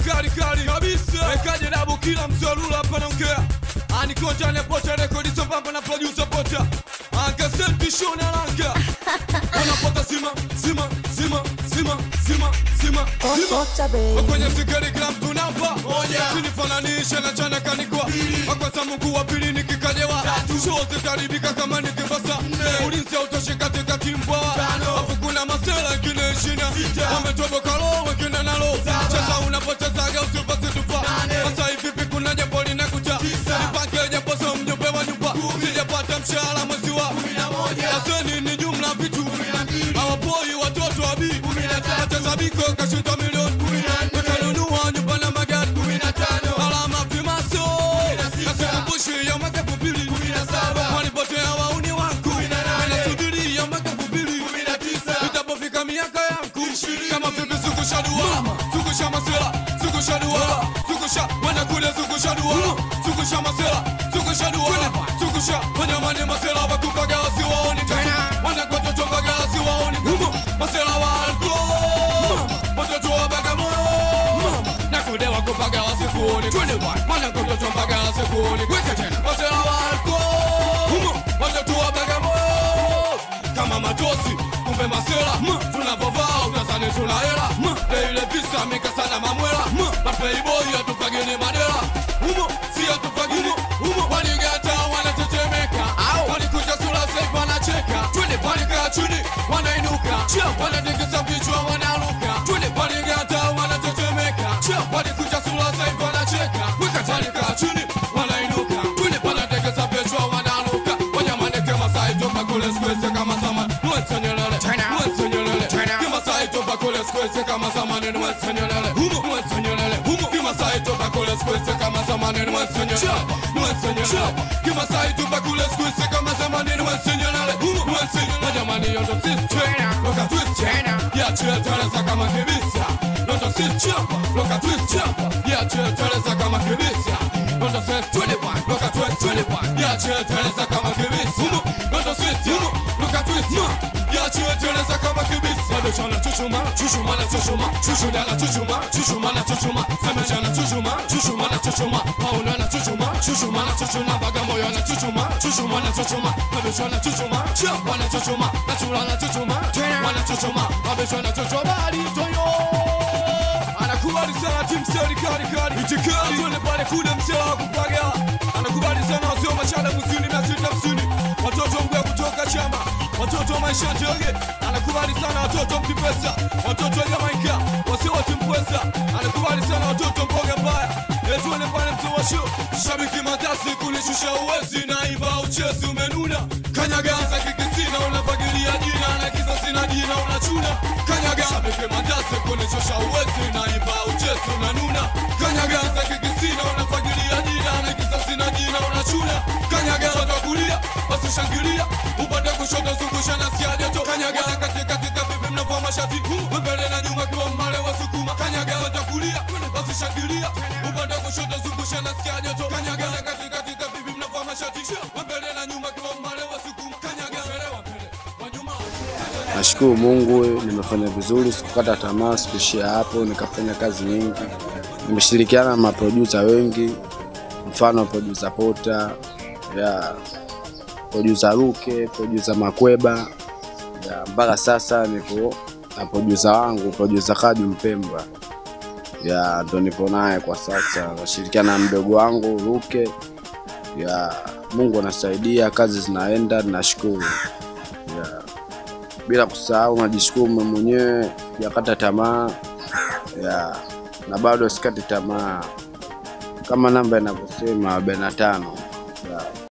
kali kali kabisa ekaje dabu kila mzalula hapa naongea anikonja nepocha rekodi sambamba na producer pocha angasenti shona langa unapata sima sima sima sima sima sima sima Ocha baby. kwenye sigari kila mtu namba sinifananishe na chana kanikwa akwanza mungu wa pili nikikajewa shote taribika kama nikivasa ulinzi autoshe katika kimbwa hapo kuna masela ingine ishina wametoboka lo wengine nalo cheza unapochezaga usipasi tupa sasa hivi vipi kuna jambo linakuja nipange japo so mjumbe wa nyumba sijapata mshahara mwezi wa aseni ni jumla vitu hawapoi watoto wa bi wacheza biko kashinda milioni wakanunua nyumba na magari alama vimaso nasikumbushi ya mwaka elfu mbili walipotea wauni wangu wanasubiri ya mwaka elfu mbili itapofika miaka yangu kama vipi zungusha dua zungusha masela zungusha dua zungusha wana kule zungusha dua zungusha masela zungusha dua zungusha wanyamani masela wakupaga wasiwaoni tatu wanakwatoto mpaga wasiwaoni tatu masela walko watoto wa Bagamoyo na kudewa kupaga wasikuoni wanakwatoto mpaga wasikuoni masela walko watoto wa Bagamoyo kama matosi kumbe masela tunavovaa utazani tuna hela leile visa mikasana mamwela mapeiboyi atupagini madela humo si atupagini waligata wanatetemeka walikuja sura saif wanacheka walikaa chini wanainuka wanatikisa vichwa wanaruka waligata wanatetemeka walikuja sura saif wanacheka walikaa chini wanainuka wanatikisa vichwa wanaruka wanyamaneke masai toka kule skwese kama zamani mwensenyelele mwensenyelele kimasai toka kule skwese kama zamani mwensenyelele mwensenyelele kimasai toka kule skwese kama zamani mwensenyelele mwensenyelele kimasai toka kule skwese kama zamani mwensenyelele mwensenyelele majamani yondo sisi loka twist ya cheteleza kama kibisa yondo sisi loka twist ya cheteleza kama kibisa yondo sisi loka twist ya cheteleza kama kibisa yondo sisi loka twist ya cheteleza kama kibisa Samechana chuchuma chuchuma na chuchuma chuchuma na chuchuma chuchuma na chuchuma Samechana chuchuma chuchuma na chuchuma Pauna na chuchuma chuchuma na chuchuma Bagamoyo na chuchuma chuchuma na chuchuma Samechana chuchuma chuchuma na chuchuma Nachula na chuchuma wana chuchuma Samechana chuchuma Alitoyo anakubali sana timu serikali kali itikali tuende pale kule msela wa kupaga anakubali sana wasio machada kusini mia sita hamsini watoto mgwe kutoka chama watoto wa maisha ndege anakubali sana watoto mkipesa watoto wa jamaika wasio watimpwesa anakubali sana watoto mboga mbaya etuende pale mtu wa show shabiki matasi kunishusha uwezi na iva uchezi umenuna kanyagaza kikisina unafagilia jina na kisa sina jina unachuna kanyaga shabiki matasi kunishusha uwezi na iva uchezi unanuna kanyagaza kikisina unafagilia jina na kisa sina jina unachuna kanyaga watakulia wasishangilia upande kushoto zungusha na siadeto kanyaga katika katika vipi mnavua mashati mbele na nyuma kiwa mbale wasukuma kanyaga watakulia wasishangilia upande kushoto zungusha na siadeto kanyaga katika katika vipi mnavua mashati mbele na nyuma kiwa mbale wasukuma kanyaga mbele wa mbele wa nyuma Nashukuru Mungu, nimefanya vizuri, sikukata tamaa, sikuishia hapo, nikafanya kazi nyingi. Nimeshirikiana na maprodusa wengi, mfano produsa Pota, ya produsa Ruke, produsa Makweba, ya mpaka sasa nipo na produsa wangu produsa Kaju Mpemba, ya ndo nipo naye kwa sasa, nashirikiana na mdogo wangu Ruke. Ya Mungu anasaidia, kazi zinaenda, nashukuru ya bila kusahau najishukuru mimi mwenyewe sijakata tamaa ya na bado sikati tamaa kama namba inavyosema arobaini na tano